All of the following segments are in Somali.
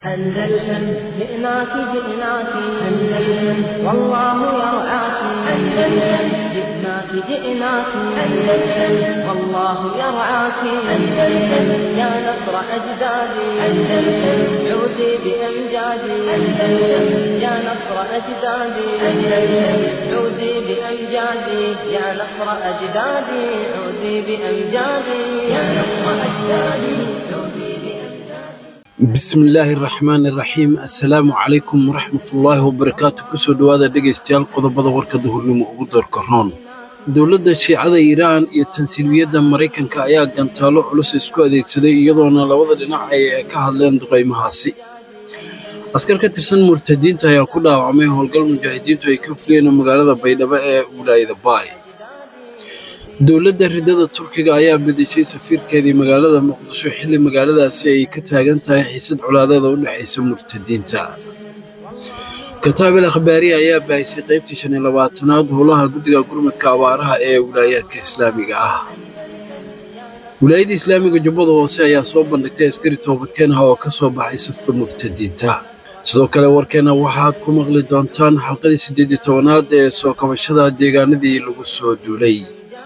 أندلسن جئناك جئناك أندلسن والله يرعاك أندلسن جئناك جئناك أندلسن والله يرعاك أندلسن يا نصر أجدادي أندلسن عودي بأمجادي أندلسن يا نصر أجدادي أندلسن عودي بأمجادي يا نصر أجدادي عودي بأمجادي يا نصر أجدادي عودي بأمجادي bismillaahi raxmaani raxiim assalaamu calaykum waraxmatullaahi wabarakaatu kusoo dhowaada dhegaystayaal qodobada warka duhurnimo ugu doorka roon dowladda shiicada iiraan iyo tansiiliyadda maraykanka ayaa gantaalo culus isku adeegsaday iyadoona labada dhinac ay ka hadleen duqaymahaasi askar ka tirsan murtadiinta ayaa ku dhaawacmay howlgal mujaahidiintu ay ka fuliyeen magaalada baydhabo ee wilaayada baay dowladda ridada turkiga ayaa bedeshay safiirkeedii magaalada muqdisho xilli magaaladaasi ay ka taagan tahay xiisad colaadeeda u dhexaysa murtadiinta kataabil akhbaariya ayaa baahisay qaybtii shan iyo labaatanaad howlaha guddiga gurmadka abaaraha ee wilaayaadka islaamiga ah wilaayadda islaamiga jubbada hoose ayaa soo bandhigtay askari toobadkeen ah oo ka soo baxay safka murtadiinta sidoo kale warkeena waxaad ku maqli doontaan xalqadii siddeed iyo tobanaad ee soo kabashada deegaanadii lagu soo duulay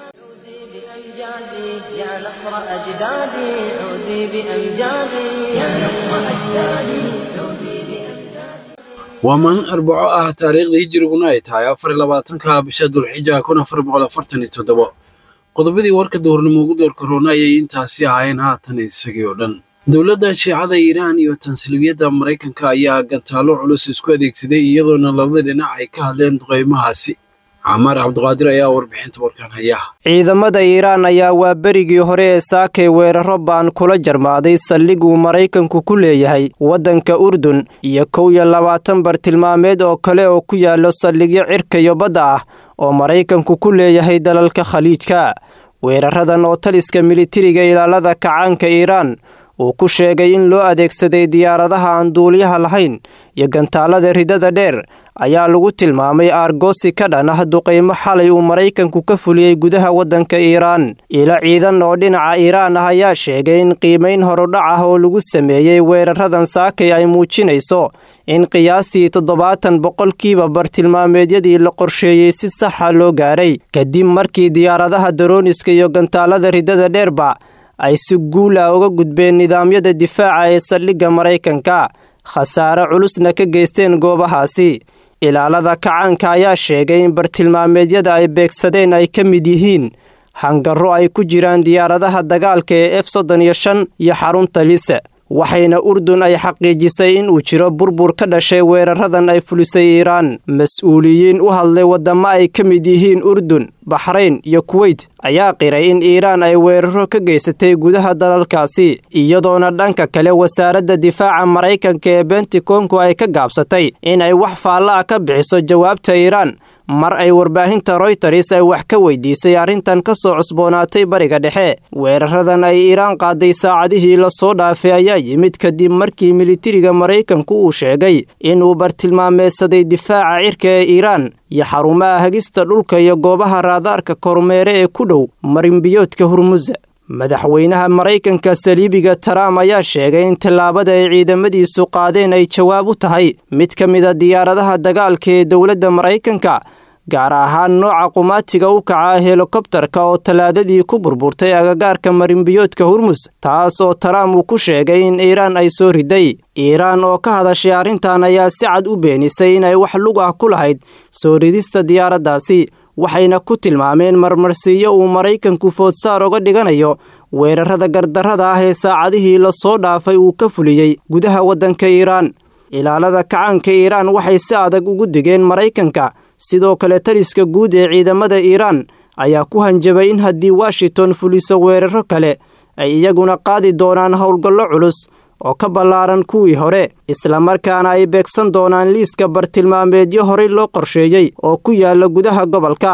بأمجادي يا نصر أجدادي عودي بأمجادي يا نصر أجدادي عودي بأمجادي waa maalin arbaco ah taariikhdii hijiriguna ay tahay afar iyo labaatanka bisha dulxija kun afar boqol afartan iyo toddobo qodobadii warka duhurnimo ugu door korona ayay intaasi ahaayeen haatan isagii oo dhan dowladda shiicada iiraan iyo tansilibiyadda maraykanka ayaa gantaalo culus isku adeegsaday iyadoona labada dhinac ay ka hadleen duqaymahaasi camaar cabdiqaadir ayaa warbixinta warkan haya ciidamada iiraan ayaa waa berigii hore ee saakay weeraro baan kula jarmaaday saldhiguu maraykanku ku leeyahay waddanka urdun iyo kow iyo labaatan bartilmaameed oo kale oo ku yaallo saldhigyo cirka iyo badda ah oo maraykanku ku leeyahay dalalka khaliijka weeraradan oo taliska militariga ilaalada kacaanka iiraan uu ku sheegay in loo adeegsaday diyaaradaha aan duuliyaha lahayn iyo gantaalada ridada dheer ayaa lagu tilmaamay aargoosi ka dhan ah duqaymo xalay uu maraykanku ka fuliyey gudaha waddanka iiraan ilo ciidan oo dhinaca iiraan ah ayaa sheegay in qiimayn horudhac ah oo lagu sameeyey weeraradan saakay ay muujinayso in qiyaastii toddobaatan boqolkiiba bartilmaameedyadii la qorsheeyey si saxa loo gaaray kadib markii diyaaradaha darooniska iyo gantaalada ridada dheerba ay si guul ah uga gudbeen nidaamyada difaaca ee saldhigga maraykanka khasaare culusna ka geysteen goobahaasi ilaalada kacaanka ayaa sheegay in bartilmaameedyada ay beegsadeen ay ka mid yihiin hangarro ay ku jiraan diyaaradaha dagaalka ee f soddon iyo shan iyo xarunta lise waxayna urdun ay xaqiijisay in uu jiro burbur ka dhashay weeraradan ay fulisay iiraan mas-uuliyiin u hadlay waddamo ay ka mid yihiin urdun baxrayn iyo kuweyt ayaa qiray in iiraan ay weeraro ka geysatay gudaha dalalkaasi iyadoona dhanka kale wasaaradda difaaca maraykanka ee bentikonku ay ka gaabsatay in ay wax faalla ah ka bixiso jawaabta iiraan mar ay warbaahinta royters ay wax ka weydiisay arrintan ka soo cusboonaatay bariga dhexe weeraradan ay iiraan qaaday saacadihii lasoo dhaafay ayaa yimid kadib markii militariga maraykanku uu sheegay inuu bartilmaameedsaday difaaca cirka ee iiraan iyo xarumaha hagista dhulka iyo goobaha raadaarka kormeere ee ku dhow marinbiyoodka hurmusa madaxweynaha maraykanka saliibiga taraam ayaa sheegay in tallaabada ay ciidamadiisu qaadeen ay jawaab u tahay mid ka mid a diyaaradaha dagaalka ee dowladda maraykanka gaar ahaan nooca qumaatiga u kaca helikobtarka oo tallaadadii ku burburtay agagaarka marinbiyoodka hurmus taas oo taraam uu ku sheegay in iiraan ay soo riday iiraan oo ka hadashay arrintan ayaa si cad u beenisay inay wax lug ah ku lahayd soo ridista diyaaraddaasi waxayna ku tilmaameen marmarsiiyo uu maraykanku foodsaar oga dhiganayo weerarada gardarrada ah ee saacadihii lasoo dhaafay uu ka fuliyey gudaha waddanka iiraan ilaalada kacaanka iiraan waxay si adag ugu digeen maraykanka sidoo kale taliska guud ee ciidamada iiraan ayaa ku hanjabay in haddii washington fuliso weeraro kale ay iyaguna qaadi doonaan howlgallo culus oo ka ballaaran kuwii hore islamarkaana ay beegsan doonaan liiska bartilmaameedyo horey loo qorsheeyey oo ku yaala gudaha gobolka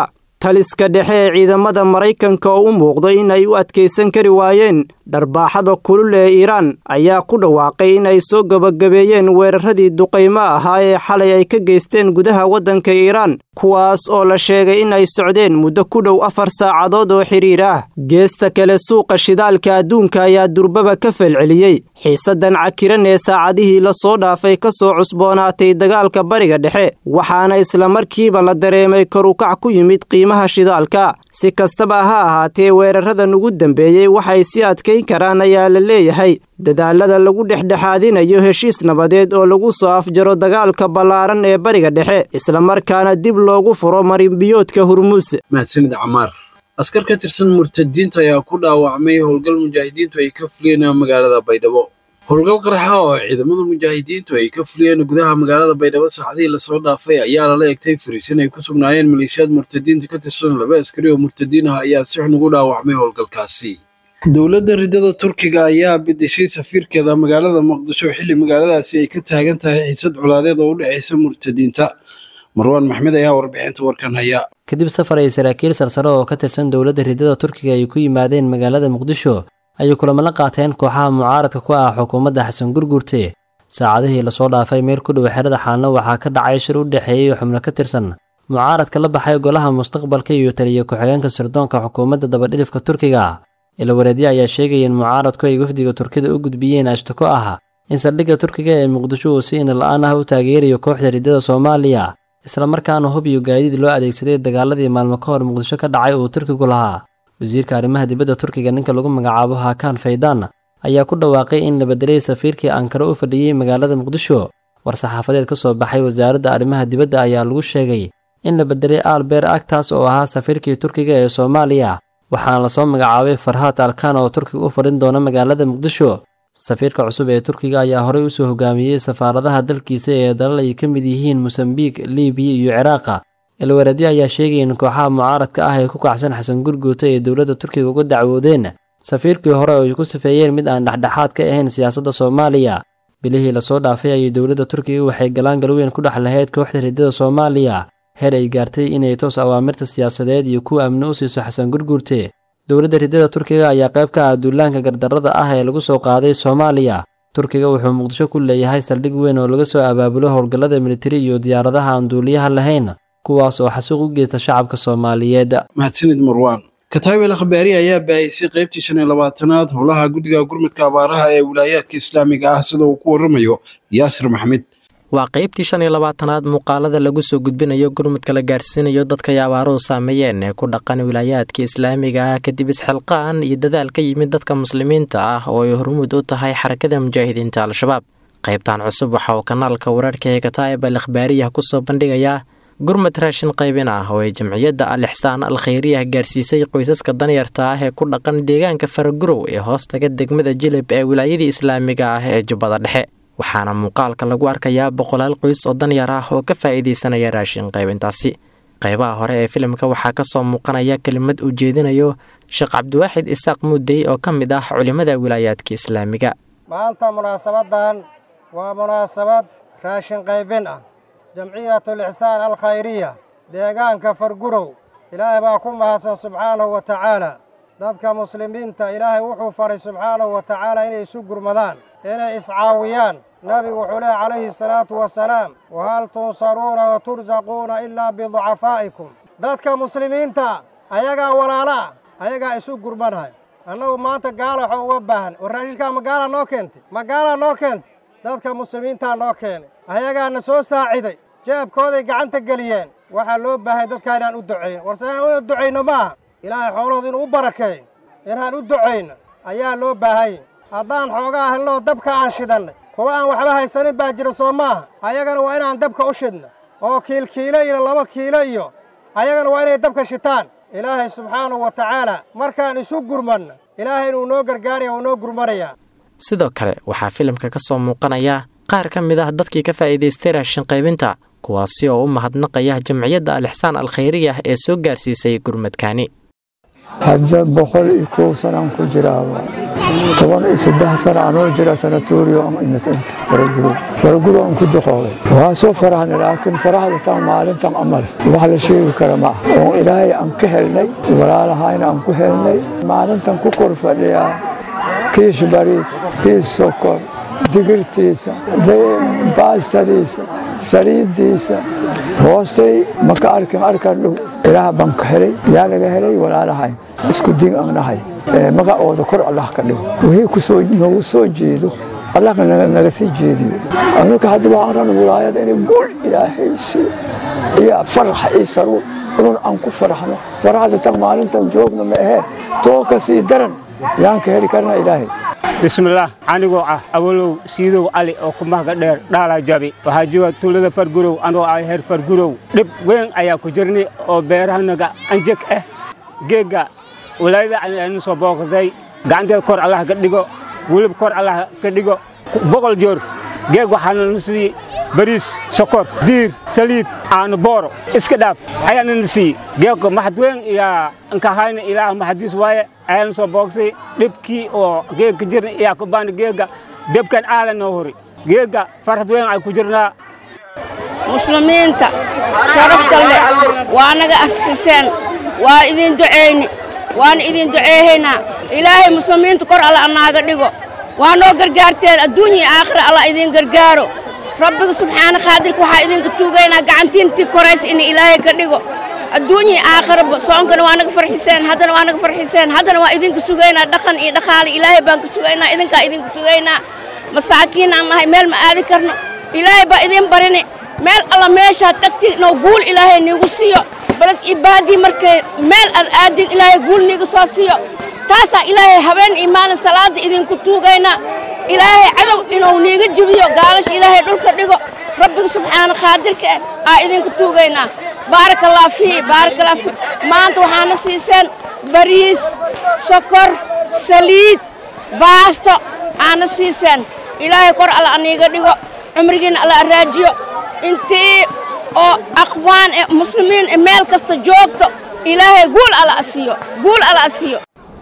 taliska dhexe ee ciidamada maraykanka oo u muuqdo in ay u adkaysan kari waayeen dharbaaxada kulul ee iiraan ayaa ku dhawaaqay in ay soo gebagabeeyeen weeraradii duqaymo ahaa ee xalay ay ka geysteen gudaha waddanka iiraan kuwaas oo la sheegay in ay socdeen muddo ku dhow afar saacadood oo xidhiir ah geesta kale suuqa shidaalka adduunka ayaa durbaba ka falceliyey xiisaddan cakiran ee saacadihii la soo dhaafay ka soo cusboonaatay dagaalka bariga dhexe waxaana islamarkiiba la dareemay korukac ku yimid qiimaha shidaalka si kastaba ha ahaatee weeraradan ugu dambeeyey waxay si adkayn karaan ayaa la leeyahay dadaalada lagu dhexdhexaadinayo heshiis nabadeed oo lagu soo afjaro dagaalka ballaaran ee bariga dhexe islamarkaana dib loogu furo marinbiyoodka hurmuus mahadsanid camaar askar ka tirsan murtadiinta ayaa ku dhaawacmay howlgal mujaahidiintu ay ka fuliyeen magaalada baydhabo howlgal qarxa oo ciidamada mujaahidiintu ay ka fuliyeen gudaha magaalada baydhabo saacadihii lasoo dhaafay ayaa lala egtay fariisin ay ku sugnaayeen maleeshiyaad murtadiinta ka tirsan laba askari oo murtadiin ah ayaa si xun ugu dhaawacmay howlgalkaasi dowladda ridada turkiga ayaa bedeshay safiirkeeda magaalada muqdisho xilli magaaladaasi ay ka taagan tahay xiisad colaadeed oo u dhexaysa murtadiinta marwaan maxmed ayaa warbixinta warkan haya kadib safar ay saraakiil sarsare oo ka tirsan dowladda ridada turkiga ay ku yimaadeen magaalada muqdisho ayay kulamo la qaateen kooxaha mucaaradka ku ah xukuumadda xasan gurgurte saacadihii lasoo dhaafay meel ku dhow xerada xaalna waxaa ka dhacay shir u dhexeeyey xubno ka tirsan mucaaradka la baxay golaha mustaqbalka iyo taliya ku-xigeenka sirdoonka xukuumadda dabadhilifka turkiga ilawareedyo ayaa sheegaya in mucaaradku ay wafdiga turkida u gudbiyeen ashtako ah in saldhigga turkiga ee muqdisho uu si inala-aan ah u taageerayo kooxda ridada soomaaliya islamarkaana hub iyo gaadiid loo adeegsaday dagaaladii maalmo ka hor muqdisho ka dhacay uu turkigu lahaa wasiirka arrimaha dibadda turkiga ninka lagu magacaabo hakan faydaan ayaa ku dhawaaqay in la bedelay safiirkii ankara u fadhiyey magaalada muqdisho war-saxaafadeed ka soo baxay wasaaradda arrimaha dibadda ayaa lagu sheegay in la bedelay alber agtaas oo ahaa safiirkii turkiga ee soomaaliya waxaana lasoo magacaabay farhaad alkan oo turkiga u fadhin doona magaalada muqdisho safiirka cusub ee turkiga ayaa horey usoo hogaamiyey safaaradaha dalkiisa ee dalal ay ka mid yihiin mosambiik libiya iyo ciraaqa ilwareedyo ayaa sheegaya in kooxaha mucaaradka ah ee ku kacsan xasan gurguuta ee dowladda turkiga uga dacwoodeen safiirkii hore oo ay ku safeeyeen mid aan dhexdhexaad ka ahayn siyaasadda soomaaliya bilihii lasoo dhaafay ayay dowladda turkiga waxay galaan galweyn ku dhex lahayd kooxda ridada soomaaliya heer ay gaartay inay toos awaamirta siyaasadeed iyo kuwa amni u siiso xasan gurguurte dowladda ridada turkiga ayaa qayb ka ah duulaanka gardarrada ah ee lagu soo qaaday soomaaliya turkiga wuxuu muqdisho ku leeyahay saldhig weyn oo laga soo abaabulo howlgallada militari iyo diyaaradaha aan duuliyaha lahayn kuwaas oo xasuuq u geysta shacabka soomaaliyeed mahadsanid marwaan kataabel akhbaari ayaa baahisay qaybtii shan iyo labaatanaad howlaha guddiga gurmudka abaaraha ee wilaayaadka islaamiga ah sida uu ku warramayo yaasir maxmed waa qaybtii shan iyo labaatanaad muuqaalada lagu soo gudbinayo gurmudka la gaarsiinayo dadka ay abaaruhu saameeyeen ee ku dhaqan wilaayaadka islaamiga ah kadib isxilqaan iyo dadaal ka yimid dadka muslimiinta ah oo ay hormuud u tahay xarakada mujaahidiinta al-shabaab qaybtan cusub waxa uu kanaalka wararhka ee kataa'ib al akhbaariyah ku soo bandhigayaa gurmud raashin qaybin ah oo ay jamciyadda al ixsaan al khayriyah gaarsiisay qoysaska danyarta ah ee ku dhaqan deegaanka faragurow ee hoostaga degmada jilib ee wilaayadii islaamiga ah ee jubbada dhexe waxaana muuqaalka lagu arkayaa boqolaal qoys oo danyar ah oo ka faa'iidaysanaya raashin qaybintaasi qaybaha hore ee filimka waxaa ka soo muuqanaya kelimad uu jeedinayo sheekh cabdiwaaxid isaaq muudey oo ka mid ah culimmada wilaayaadka islaamiga maanta munaasabadan waa munaasabad raashin qaybin ah jamciyatul ixsaan al khayriya deegaanka fargurow ilaahay baa ku mahadsan subxaanahu wa tacaala dadka muslimiinta ilaahay wuxuu faray subxaanahu wa tacaala inay isu gurmadaan inay iscaawiyaan nabigu wuxuu leehy calayhi salaatu wasalaam wahal tunsaruuna wa tursaquuna ilaa biducafaa'ikum dadka muslimiinta ayagaa walaalaa ayagaa isu gurmanhay annagu maanta gaala waxaa uga baahan war raashinkaa magaalaa noo keentay magaalaa noo keentay dadka muslimiintaa noo keenay ayagaana soo saaciday jeebkooday gacanta geliyeen waxaa loo baahay dadkaa inaan u ducayno warse inaan u ducayno maaha ilaahay xoolahooda inuu u barakeeyo inaan u ducayno ayaa loo baahanya haddaan xoogaa helnoo dabka aan shidannay kuwa aan waxba haysanin baa jira soo maaha ayagana waa inaan dabka u shidna oo kiilkiilo iyo laba kiilo iyo ayagana waa inay dabka shitaan ilaahay subxaanahu wa tacaala markaan isu gurmanno ilaahay inuu noo gargaaraya uu noo gurmanayaa sidoo kale waxaa filimka ka soo muuqanaya qaar ka mid ah dadkii ka faa'iidaystay raashin qaybinta kuwaasi oo u mahadnaqaya jamciyadda al ixsaan al khayriyah ee soo gaarsiisay gurmadkaani hadda boqol iyo kow sanaan ku jiraaba toban iyo saddex sano anoo jira sanatuuriyo ama inata inta faraguro faraguro aan ku duqoobay waa soo farahna laakiin farahda tan maalintan amal wax la sheegi kara ma ah oo ilaahay aan ka helnay walaalahayna aan ku helnay maalintan ku kor fadhiyaa kiish bariid kiis sokor digirtiisa baastadiisa saliiddiisa hoostay maka arkin arkan dhow ilaah baan ka helay yaa laga helay walaalahay isku din aan nahay magacooda kor allah ka dhigo wixii kusoo noogu soo jeedo allah naga sii jeediyo anuka hadda waxaan ran wilaayada inay gul ilaahay siiyo iyo farax iyo saruur inun aan ku faraxno faraxda tan maalintan joogna ma aheen too ka sii daran yaan ka heli karna ilaahay bismillaah anigoo ah awalow siidow cali oo ku mahga dheer dhaalaa jabi waxaa jooga tuulada fargurow anoo ah heer fargurow dhib weyn ayaa ku jirnay oo beerahanaga anjeg ah geegga walaayada aynu soo booqday gacanteeda kor allah ka dhigo welib kor allah ka dhigo boqol joor geeg waxaana na siiyey bariis sokor diir saliid aanu booro iska dhaaf ayaana na siiyey geegka maxad weyn iyaa nkahayna ilaah maxadiis waaye ayaana soo boogsay dhibkii oo geegka jirna iyaa ku baana geegga debkan aadan noo hori geegga farxad weyn ay ku jirnaa muslimiinta sharafta leh waa naga artiseen waa idin ducayni waana idin duceehaynaa ilaahay muslimiinta kor alla anaaga dhigo waa noo gargaarteen adduunya iyo aakhira alla idin gargaaro rabbiga subxaana khaadirka waxaa idinka tuugaynaa gacantiintii koraysa in ilaahay ka dhigo adduunya iyo aakhiraba soonkana waa naga farxiseen haddana waa naga farxiseen haddana waa idinka sugaynaa dhaqan iyo dhaqaale ilaahay baan ka sugaynaa idinkaa idinka sugaynaa masaakiin aan nahay meel ma aadi karno ilaahay baa idin barini meel alla meeshaad tagti noo guul ilaahay niigu siiyo balad ibaadii markay meel aad aadin ilaahay guul niiga soo siiyo taasaa ilaahay habeen iyo maalin salaada idinku tuugaynaa ilaahay cadow inuu niiga jibiyo gaalasha ilaahay dhulka dhigo rabbiga subxaana khaadirka ah aa idinku tuugaynaa baarakallah fii baarakallah fii maanta waxaana siiseen bariis sokor saliid baasto aana siiseen ilaahay kor alla aniiga dhigo cumrigiina alla araajiyo intii oo aqwaan ee muslimiin ee meel kasta joogto ilaahay guul alla asiiyo guul alla asiiyo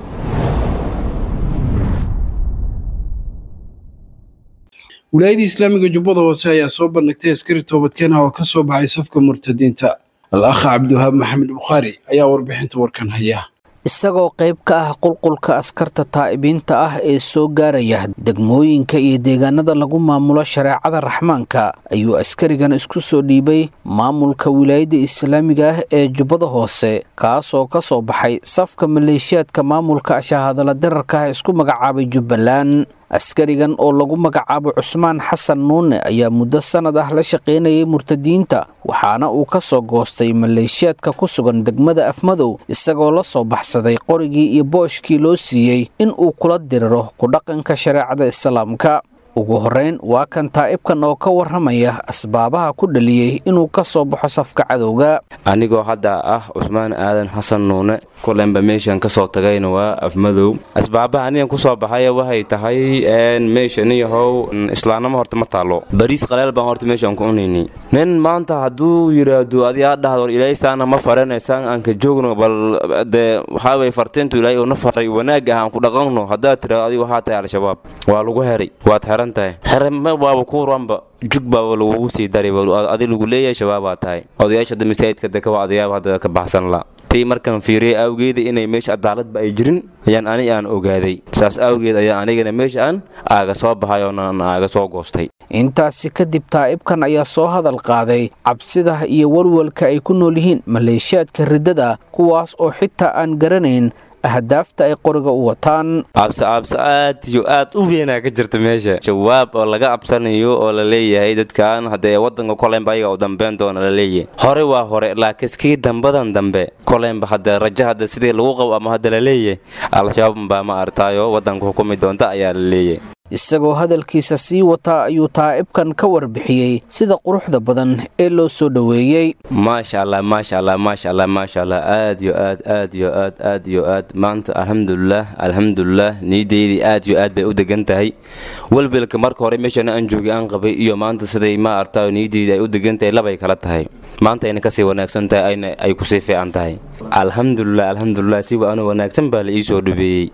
wilaayadii islaamiga jubbada hoose ayaa soo bandhigtay askari toobadkeen ah oo ka soo baxay safka murtadiinta al akha cabdiwahaab maxamed bukhaari ayaa warbixinta warkan haya isagoo qayb ka ah qulqulka askarta taa'ibiinta ah ee soo gaaraya degmooyinka iyo deegaanada lagu maamulo shareecada raxmaanka ayuu askarigan isku soo dhiibay maamulka wilaayadda islaamiga ah ee jubbada hoose kaasoo ka soo baxay safka maleeshiyaadka maamulka shahaadala dirarka ah isku magacaabay jubbaland askarigan oo lagu magacaabo cusmaan xasan nuune ayaa muddo sannad ah la shaqaynayay murtadiinta waxaana uu ka soo goostay maleeshiyaadka ku sugan degmada afmadow isagoo la soo baxsaday qorigii iyo booshkii loo siiyey in uu kula diriro ku dhaqanka shareecada islaamka ugu horrayn waa kan taa'ibkan oo ka warramaya asbaabaha ku dhaliyey inuu ka soo baxo safka cadowga anigoo hadda ah cusmaan aadan xasan nuune kulenba meeshan ka soo tagayna waa afmadow asbaabaha anigan ku soo baxaya waxay tahay meeshaniyahow islaannimo horta ma taallo bariis qaleel baan horta meeshaan ku cunayni nin maanta hadduu yidhaahdo adi aa dhahdo ilaahaystaana ma faranaysaan aan ka joogno bal dee waxaaway fartiintu ilaahay uuna faray wanaag ah aan ku dhaqanno haddaad tidhahdo adigu waxaa tahay al-shabaab waa lagu heray waad heran tahay xereme waaba ku ranba jug baaba lagugu sii daray adi lagu leeyahay shabaabaa tahay odayaasha hadda masaajidka deka waa odayaab hadda ka baxsan la tii markaan fiiriyay awgeeda inay meesha cadaaladba ay jirin ayaan ani aan ogaaday saas awgeed ayaa anigana meesha aan aaga soo baxay oo aaga soo goostay intaasi kadib taa'ibkan ayaa soo hadal qaaday cabsida iyo walwalka ay ku nool yihiin maleeshiyaadka riddada kuwaas oo xitaa aan garanayn ahdaafta ay qoriga u wataan cabsi cabsi aad iyo aad u weynaa ka jirta meesha jawaab oo laga cabsanayo oo la leeyahay dadkan haddee waddanka koleynba ayaga u dambeyn doona la leeyahay hore waa hore laakiin kii dambadan dambe koleynba hadda rajo hadda sidii lagu qabo ama hadda la leeyahay al-shabaab baa ma artaayo waddanka xukumi doonta ayaa la leeyahay isagoo hadalkiisa sii wataa ayuu taa'ibkan ka warbixiyey sida quruxda badan ee loo soo dhoweeyey maasha allah maasha allah maasha allah maasha allah aad yo aad aad yo aad aad yo aad maanta alxamdulilah alxamdulilah niyadeydii aad yo aad bay u degan tahay welwelka marka hore meeshana aan joogay aan qabay iyo maanta siday ma artaayo niyadeydii ay u degan tahay labay kala tahay maanta ayna kasii wanaagsan tahay ayna ay kusii fiican tahay alxamdulilah alxamdulilah si waana wanaagsan baa la ii soo dhabeeyey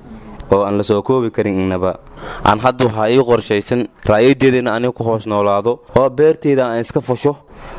oo aan la soo koobi karin innaba aan hadda waxaa ii qorshaysan ra'yadeedana aniga ku hoos noolaado oo beerteyda aan iska fasho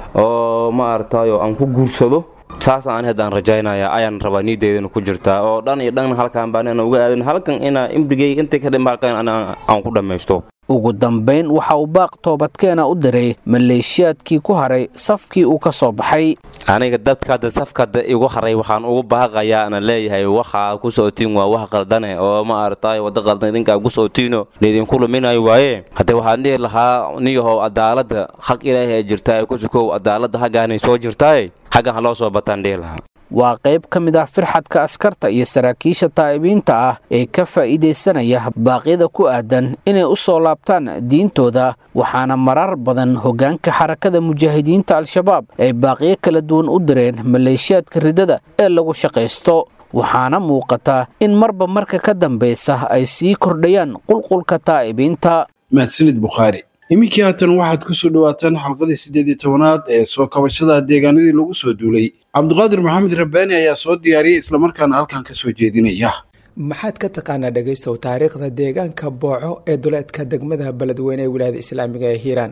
oo ma aragtayo aan ku guursado saasa ani haddaan rajaynaya ayaan rabaa niideydana ku jirtaa oo dhan iyo dhan halkaan baan uga aadan halkan inaa imrigay intay ka dhima halkan aan ku dhammaysto ugu dambayn waxa uu baaq toobadkeena u diray maleeshiyaadkii ku haray safkii uu ka soo baxay aniga dadka hadda safkada igu haray waxaan ugu baaqayaa ana leeyahay waxaa ku socotiin waa wax qaldane oo ma aragtaay wadda qaldan idinkaa ku socotiino laydinku luminayo waaye hadde waxaan dhihi lahaa niyahow cadaaladda xaq ilaahay ay jirtaa ee ku sukow cadaaladda haggaanay soo jirtaaye xaggan ha loo soo bataan dhihi lahaa waa qayb ka mid ah firxadka askarta iyo saraakiisha taa'ibiinta ah ee ka faa'iidaysanaya baaqyada ku aadan inay u soo laabtaan diintooda waxaana marar badan hoggaanka xarakada mujaahidiinta al-shabaab ay baaqyo kala duwan u direen maleeshiyaadka ridada ee lagu shaqaysto waxaana muuqata in marba marka ka dambaysa ay sii kordhayaan qulqulka taa'ibiinta mahadsanid bukhaari iminkii haatan waxaad ku soo dhowaataan xalqadii siddeed iyo tobanaad ee soo kabashada deegaanadii lagu soo duulay cabdiqaadir maxamed rabbaani ayaa soo diyaariyey islamarkaana halkan ka soo jeedinaya maxaad ka taqaanaa dhegaystow taariikhda deegaanka booco ee duleedka degmada beledweyne ee wilaayada islaamiga ee hiiraan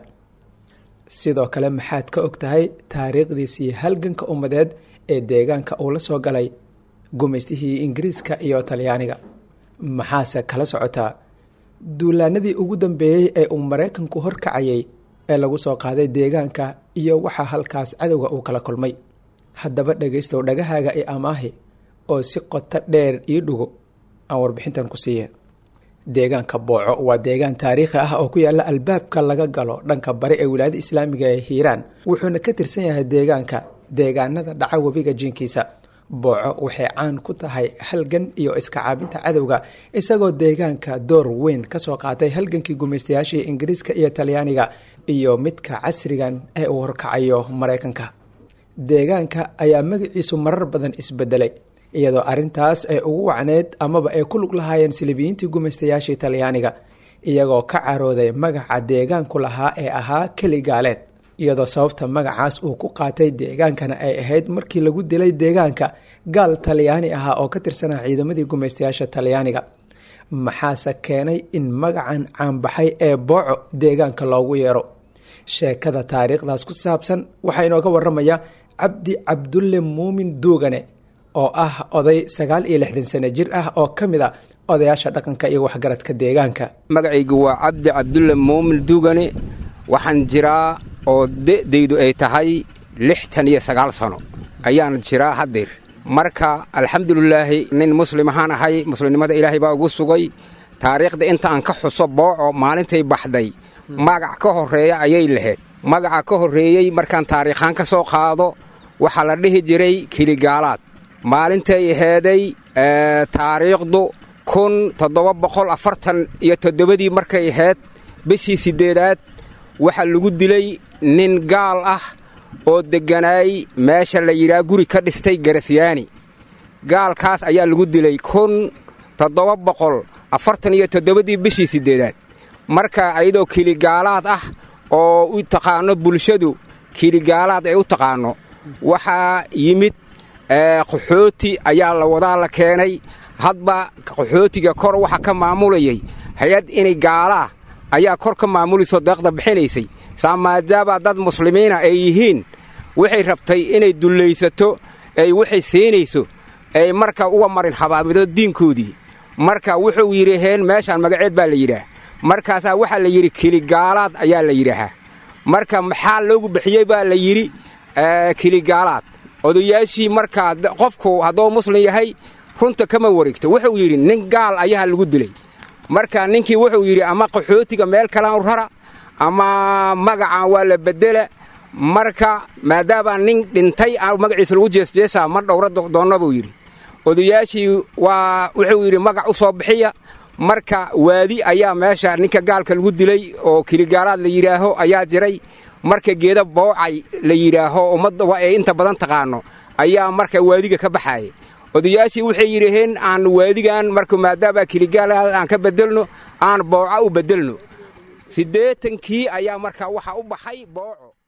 sidoo kale maxaad ka og tahay taariikhdiisii halganka ummadeed ee deegaanka uu la soo galay gumaystihii ingiriiska iyo talyaaniga maxaase kala socotaa duulaanadii ugu dambeeyey ee uu maraykanku horkacayay ee lagu soo qaaday deegaanka iyo waxaa halkaas cadowga uu kala kulmay haddaba dhegaystow dhagahaaga i amaahi oo si qoto dheer ii dhugo aan warbixintan ku siiya deegaanka booco waa deegaan taariikhi ah oo ku yaalla albaabka laga galo dhanka bari ee wilaayada islaamiga ee hiiraan wuxuuna ka tirsan yahay deegaanka deegaanada dhaca webiga jinkiisa booco waxay caan ku tahay halgan iyo iska caabinta cadowga isagoo deegaanka door weyn kasoo qaatay halgankii gumaystayaashii ingiriiska iyo talyaaniga iyo midka casrigan ee uu horkacayo maraykanka deegaanka ayaa magaciisu marar badan isbedelay iyadoo arintaas ay ugu wacneyd amaba ay ku lug lahaayeen silibiyiintii gumaystayaashii talyaaniga iyagoo ka carooday magaca deegaanku lahaa ee ahaa keli gaaleed iyadoo sababta magacaas uu ku qaatay deegaankana ay ahayd markii lagu dilay deegaanka gaal talyaani ahaa oo ka tirsanaa ciidamadii gumaystayaasha talyaaniga maxaase keenay in magacan caanbaxay ee booco deegaanka loogu yeero sheekada taariikhdaas ku saabsan waxaa inooga waramaya cabdi cabdulle muumin duugane oo ah oday sagaal iyo lixdan sano jir ah oo ka mid a odayaasha dhaqanka iyo waxgaradka deegaanka magacaygu waa cabdi cabdulle muumin duugane waxaan jiraa oo de'daydu ay tahay lixtan iyo sagaal sano ayaan jiraa haddeer marka alxamdulilaahi nin muslim ahaan ahay muslimnimada ilaahay baa ugu sugay taariikhda inta aan ka xuso booco maalintay baxday magac ka horreeya ayay lahayd magaca ka horreeyey markaan taariikhaan ka soo qaado waxaa la dhihi jiray kiligaalaad maalintay aheeday taariikhdu kun toddoba boqol afartan iyo toddobadii markay ahayd bishii siddeedaad waxaa lagu dilay nin gaal ah oo degganaay meesha la yidhaha guri ka dhistay garasyaani gaalkaas ayaa lagu dilay kun toddoba boqol afartan iyo toddobadii bishii siddeedaad marka ayadoo kiligaalaad ah oo u taqaanno bulshadu kiligaalaad ay u taqaanno waxaa yimid qaxooti ayaa la wadaa la keenay hadba qaxootiga kor waxa ka maamulayay hay-ad inay gaalaa ayaa kor ka maamulayso deeqda bixinaysay saa maadaama dad muslimiina ay yihiin waxay rabtay inay dullaysato ay waxay siinayso ay marka uga marin habaamido diinkoodii marka wuxuu yidhaheen meeshaan magaceed baa la yidhaah markaasaa waxaa la yidhi kiligaalaad ayaa la yidhaahaa marka maxaa loogu bixiyey baa la yidhi kiligaalaad odayaashii markaa qofku hadduu muslim yahay runta kama wareegto wuxuu yidhi nin gaal ayaa lagu dilay marka ninkii wuxuu yidhi ama qaxootiga meel kalaan rara ama magacan waa la bedela marka maadaama nin dhintay magaciisa lagu jeesjeesaa ma dhowra doonna buu yidhi odayaashii waa wuxuu yidhi magac u soo bixiya marka waadi ayaa meesha ninka gaalka lagu dilay oo kiligaalaad la yidhaaho ayaa jiray marka geeda boocay la yidhaaho ummadda ee inta badan taqaano ayaa marka waadiga ka baxaaya odayaashii waxay yidhaheen aan waadigan marka maadaama kiligaalaad aan ka bedelno aan booco u bedelno siddeetankii ayaa marka waxa u baxay booco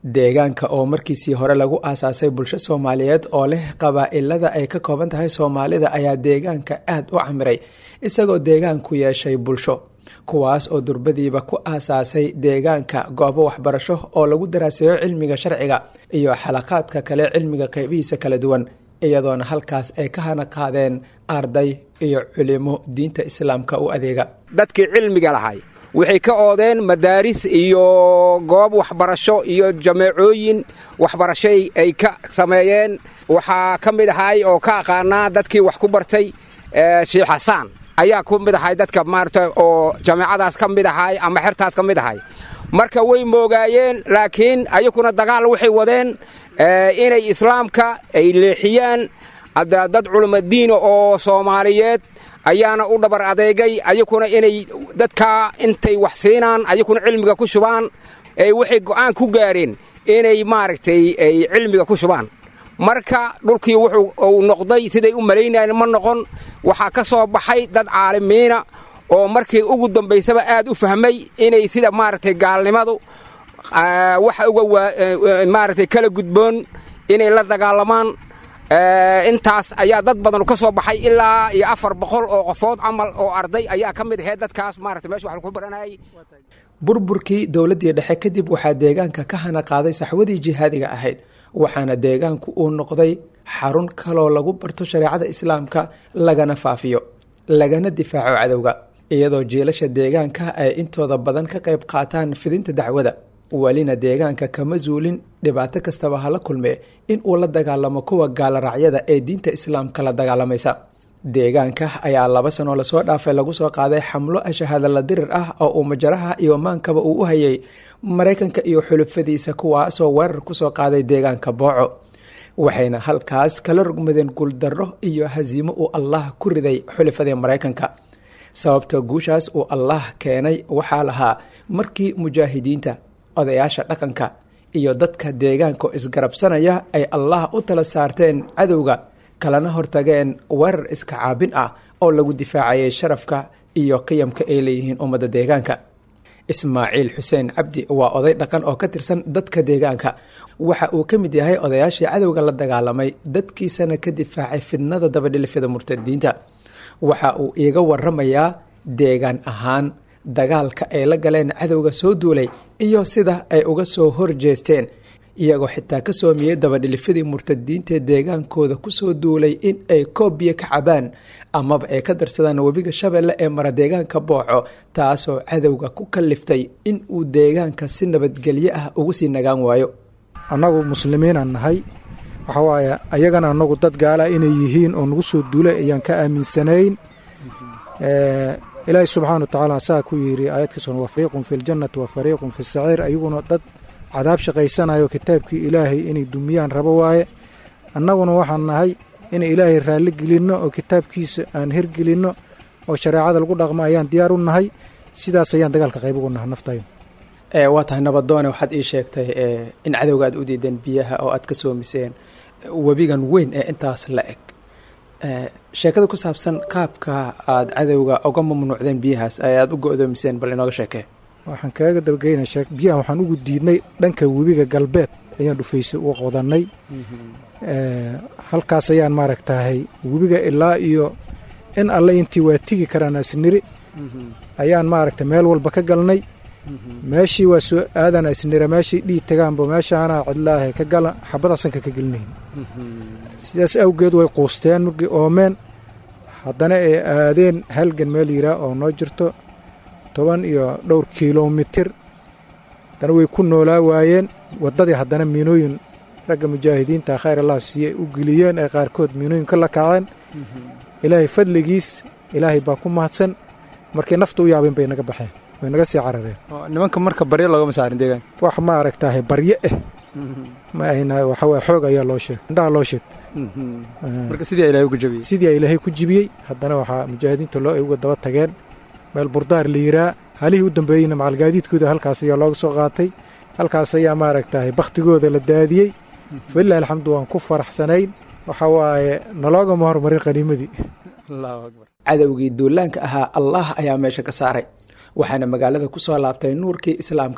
deegaanka oo markiisii hore lagu aasaasay bulsho soomaaliyeed oo leh qabaa-ilada ay ka kooban tahay soomaalida ayaa deegaanka aada u camiray isagoo deegaanku yeeshay bulsho kuwaas oo durbadiiba ku aasaasay deegaanka goobo waxbarasho oo lagu daraaseeyo cilmiga sharciga iyo xalaqaadka kale cilmiga qeybihiisa kala duwan iyadoona halkaas ay ka hana qaadeen arday iyo culimo diinta islaamka u adeega dadkii cilmiga lahay waxay ka oodeen madaaris iyo goob waxbarasho iyo jameecooyin waxbarashay ay ka sameeyeen waxaa ka mid ahay oo ka aqaanaa dadkii wax ku bartay sheikh xasaan ayaa ku mid ahay dadka maarata oo jameecadaas ka mid ahay ama xertaas ka mid ahay marka way moogaayeen laakiin ayakuna dagaal waxay wadeen inay islaamka ay leexiyaan dad culimadiina oo soomaaliyeed ayaana u dhabar adeegay ayakuna inay dadkaa intay wax siinaan ayakuna cilmiga ku shubaan waxay go'aan ku gaareen inay maaragtay ay cilmiga ku shubaan marka dhulkii wuxuu uu noqday siday u malaynayeen ma noqon waxaa ka soo baxay dad caalimiina oo markii ugu dambaysaba aad u fahmay inay sida maaragtay gaalnimadu waxa uga maaragtay kala gudboon inay la dagaalamaan intaas ayaa dad badan ka soo baxay ilaa iyo afar boqol oo qofood camal oo arday ayaa ka mid ahayd dadkaas maarata meesha wax lagu baranayay burburkii dowladdii dhexe kadib waxaa deegaanka ka hana qaaday saxwadii jihaadiga ahayd waxaana deegaanku uu noqday xarun kaloo lagu barto shareecada islaamka lagana faafiyo lagana difaaco cadowga iyadoo jiilasha deegaanka ay intooda badan ka qayb qaataan fidinta dacwada welina deegaanka kama zuulin dhibaato kastaba hala kulme in uu la dagaalamo kuwa gaalaracyada ee diinta islaamka la dagaalamaysa deegaanka ayaa laba sanoo lasoo dhaafay lagu soo qaaday xamlo ashahadala dirir ah oo uu majaraha iyo maankaba uu u hayay maraykanka iyo xulufadiisa kuwaasoo weerar kusoo qaaday deegaanka booco waxayna halkaas kala rogmadeen guuldarro iyo hasiimo uu allah ku riday xulufadii maraykanka sababta guushaas uu allah keenay waxaa lahaa markii mujaahidiinta odayaasha dhaqanka iyo dadka deegaanka isgarabsanaya ay allah u tala saarteen cadowga kalana hortageen weerar iska caabin ah oo lagu difaacayay sharafka iyo qiyamka ay leeyihiin ummadda deegaanka ismaaciil xuseen cabdi waa oday dhaqan oo ka tirsan dadka deegaanka waxa uu ka mid yahay odayaashii cadowga la dagaalamay dadkiisana ka difaacay fidnada dabadhilifyada murtadiinta waxa uu iiga waramayaa deegaan ahaan dagaalka ay la galeen cadowga soo duulay iyo sida ay uga soo horjeesteen iyagoo xitaa ka soomiyey dabadhilifyadii murtadiintae deegaankooda kusoo duulay in ay koob biyo ka cabaan amaba ay ka darsadaan webiga shabeelle ee mara deegaanka booco taasoo cadowga ku kaliftay in uu deegaanka si nabadgelyo ah ugu sii nagaan waayo annagu muslimiinaan nahay waxa waaye ayagana annagu dad gaala inay yihiin oo nagu soo duulay ayaan ka aaminsanayn ilaahi subxaana wa tacaala saa ku yidhi aayadkiisuna wa fariiqun fi ljannati wa fariiqun fi saciir ayaguna dad cadaab shaqaysanayo kitaabkii ilaahay inay dumiyaan rabo waaye annaguna waxaan nahay inay ilaahay raalli gelinno oo kitaabkiisa aan hergelinno oo shareecada lagu dhaqmo ayaan diyaar u nahay sidaas ayaan dagaalka qayb ugu nahay naftayo waa tahay nabadoone waxaad ii sheegtay in cadowga aad u diideen biyaha oo aad ka soomiseen webigan weyn ee intaas la eg sheekada ku saabsan qaabka aad cadowga uga mamnuucdeen biyahaas ee aad u go-doomiseen bal inooga sheekee waxaan kaaga dabageyna sheek biyahan waxaan ugu diidnay dhanka webiga galbeed ayaan dhufaysa u qodannay halkaas ayaan maaragtahay webiga ilaa iyo in alle intii waa tigi karaan asniri ayaan maaragtay meel walba ka galnay meeshii waa soo aadan asnira meeshii dhiig tagaanba meeshaana cidlaahe ka galan xabada sanka ka gelinayn sidaas awgeed way quusteen markii oomeen haddana ay aadeen halgan meel yiraa oo noo jirto toban iyo dhowr kilomitir haddana way ku noolaa waayeen waddadii haddana miinooyin ragga mujaahidiinta khayr allah siiyey u geliyeen ay qaarkood miinooyin ka la kaceen ilaahay fadligiis ilaahay baa ku mahadsan markay nafta u yaabeen bay naga baxeen way naga sii carareen nimanka marka baryo loogama saarin deegaanka wax ma aragtahay baryo ah ma ahna waxa waye xoog ayaa loo sheegay indhaha loo sheeg marka sidii ilaahay ku jabiyey sidii ilaahay ku jibiyey haddana waxaa mujaahidiinta loo ay uga daba tageen meel burdaar la yiraa halihii u dambeeyeyna macalgaadiidkooda halkaas ayaa looga soo qaatay halkaas ayaa maaragtahay bakhtigooda la daadiyey falilah alxamdu waan ku faraxsanayn waxa waaye naloogama hormarin qaniimadii cadowgii duulaanka ahaa allah ayaa meesha ka saaray waxaana magaalada ku soo laabtay nuurkii islaamka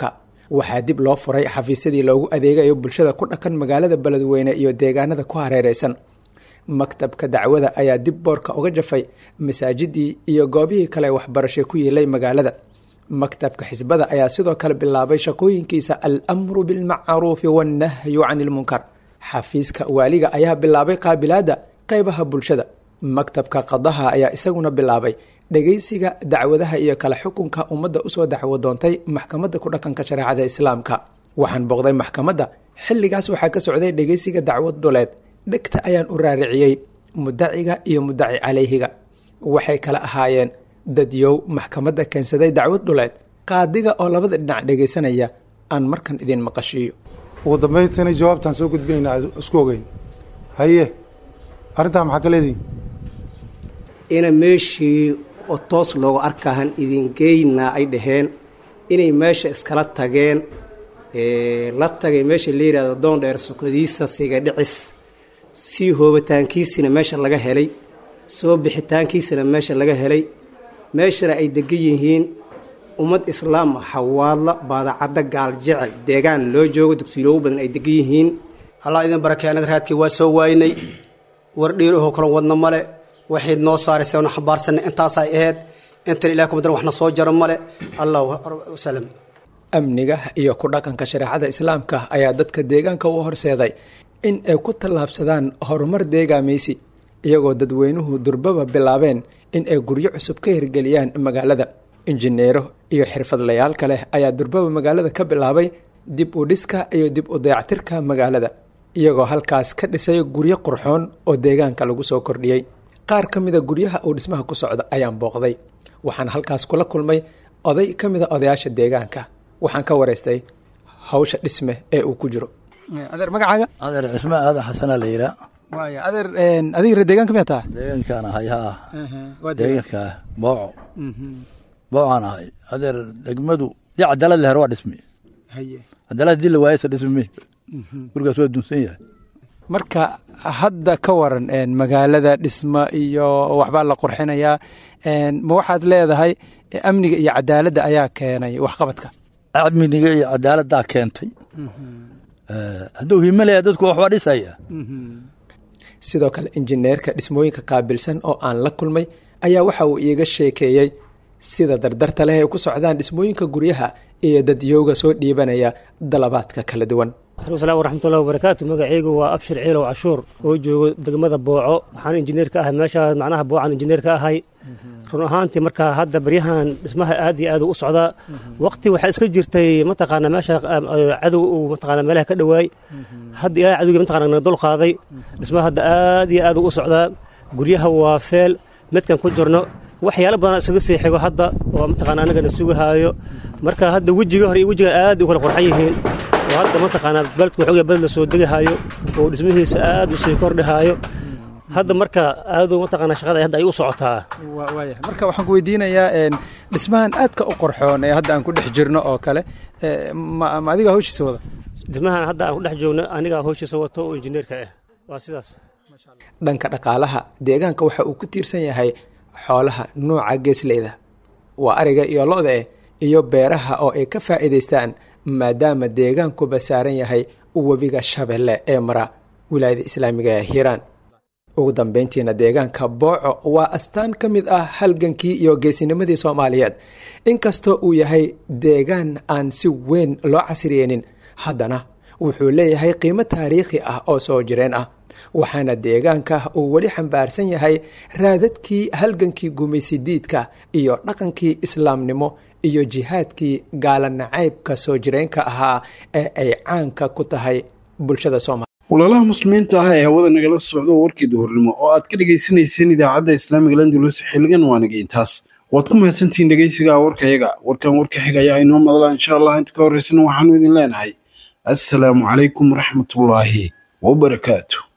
waxaa dib loo furay xafiisyadii loogu adeegayo bulshada ku dhaqan magaalada beledweyne iyo deegaanada ku hareereysan maktabka dacwada ayaa dib boorka uga jafay masaajidii iyo goobihii kale waxbarashay ku yeelay magaalada maktabka xisbada ayaa sidoo kale bilaabay shaqooyinkiisa al-amru bilmacruufi wannahyu cani ilmunkar xafiiska waaliga ayaa bilaabay qaabilaadda qeybaha bulshada maktabka qadaha ayaa isaguna bilaabay dhegeysiga dacwadaha iyo kala xukunka ummadda usoo dacwo doontay maxkamadda ku dhaqanka shareecada islaamka waxaan booqday maxkamadda xilligaas waxaa ka socday dhegeysiga dacwad duleed dhegta ayaan u raariciyey mudaciga iyo mudaci calayhiga waxay kala ahaayeen dadyow maxkamadda keensaday dacwad dhuleed qaadiga oo labada dhinac dhegaysanaya aan markan idin maqashiiyo ugu dambayntiina jawaabtaan soo gudbinaynaa isku ogeyn haye arrintaa maxaa ka leedihin ina meeshii oo toos loogu arkahan idingeynaa ay dhaheen inay meesha iskala tageen la tagay meesha la yidhahdo doon dheer sukadiisa siga dhicis sii hoobitaankiisina meesha laga helay soo bixitaankiisina meesha laga helay meeshana ay degan yihiin ummad islaam ah hawaadla baadacadda gaal jecel deegaan loo joogo dugsiiloogu badan ay degan yihiin allah idin barakey annaga raadkii waa soo waaynay war dhiirahoo kala wadna male waxayd noo saaraysay na xambaarsanay intaasay ahayd intan ilaah kumadan waxna soo jaro male allah wasalam amniga iyo ku dhaqanka shareecada islaamka ayaa dadka deegaanka u horseeday in ay ku tallaabsadaan horumar deegaamaysi iyagoo dadweynuhu durbaba bilaabeen in ay guryo cusub ka hirgeliyaan magaalada injineero iyo xirfadlayaal kale ayaa durbaba magaalada ka bilaabay dib u dhiska iyo dib u dayactirka magaalada iyagoo halkaas ka dhisay guryo qurxoon oo deegaanka lagu soo kordhiyey qaar ka mida guryaha uu dhismaha ku socda ayaan booqday waxaan halkaas kula kulmay oday ka mida odayaasha deegaanka waxaan ka waraystay hawsha dhisme ee uu ku jiro adeer magacaaga adeer cismaan aadan xasanaa la yiraa waaya adeer adiga reer deegaanka miyaa taha deegaankaan ahay haa waa deegaanka booco boocaan ahay adeer degmadu dii cadaalad leher waa dhismi haye cadaalad hadii la waayasa dhismi gurigaas waa dunsan yahay marka hadda ka waran magaalada dhismo iyo waxbaa la qurxinayaa ma waxaad leedahay amniga iyo cadaaladda ayaa keenay waxqabadka amniga iyo cadaaladdaa keentay hadduu himalaya dadku waxbaa dhisaya sidoo kale injineerka dhismooyinka qaabilsan oo aan la kulmay ayaa waxa uu iiga sheekeeyey sida dardarta leh ay ku socdaan dhismooyinka guryaha iyo dadyowga soo dhiibanaya dalabaadka kala duwan alam waraxmatullahi wabarakaatu magacaygu waa abshir ciilow cashuur oo joogo degmada booco waxaan injineer ka ahay meeshaas macnaha boocaan injineer ka ahay run ahaantii markaa hadda baryahan dhismaha aad iyo aad u socdaa waqti waxaa iska jirtay mataqaana meesha cadow uu mataqaana meelaha ka dhowaay hadda ilaahay cadowgii mataqaana naga dul qaaday dhismaha hadda aad iyo aad u socdaa guryaha waa feel midkan ku jirno waxyaalo badan iskaga sii xigo hadda oo mataqaana annagana sugahaayo marka hadda wejiga hore iyo wejigan aad u kala qurxan yihiin oo hadda mataqaanaa beledka waxoogaa beled la soo degahaayo oo dhismihiisa aad u sii kordhahaayo hadda marka aadu mataqaana shaqada hadda ay u socotaa waaya marka waxaan ku weydiinayaa dhismahan aadka u qorxoon ee hadda aan ku dhex jirno oo kale ma ma adiga hawshiisa wada dhismahan hadda aan ku dhex joogno anigaa hawshiisa wato oo injineerka ah waa sidaas dhanka dhaqaalaha deegaanka waxa uu ku tiirsan yahay xoolaha nuuca geesleyda waa ariga iyo lo-da eh iyo beeraha oo ay ka faa'iidaystaan maadaama deegaankuba saaran yahay webiga shabeelle ee mara wilaayada islaamiga ee hiiraan ugu dambeyntiina deegaanka booco waa astaan ka mid ah halgankii iyo geesinimadii soomaaliyeed inkastoo uu yahay deegaan aan si weyn loo casriyeynin haddana wuxuu leeyahay qiimo taariikhi ah oo soo jireen ah waxaana deegaanka uu weli xambaarsan yahay raadadkii halgankii gumaysidiidka iyo dhaqankii islaamnimo iyo jihaadkii gaalanacaybka soo jireenka ahaa ee ay caanka ku tahay bulshada soomaaliya walaalaha muslimiinta ah ee hawada nagala socdo warkii duhurnimo oo aad ka dhagaysanayseen idaacadda islaamiga landulus xiligan waa naga intaas waad ku mahadsantihiin dhegaysiga warkayaga warkan warka xiga ayaa inoo madla insha allah inta ka horreysana waxaanu idin leenahay assalaamu calaykum waraxmatullaahi wabarakaatu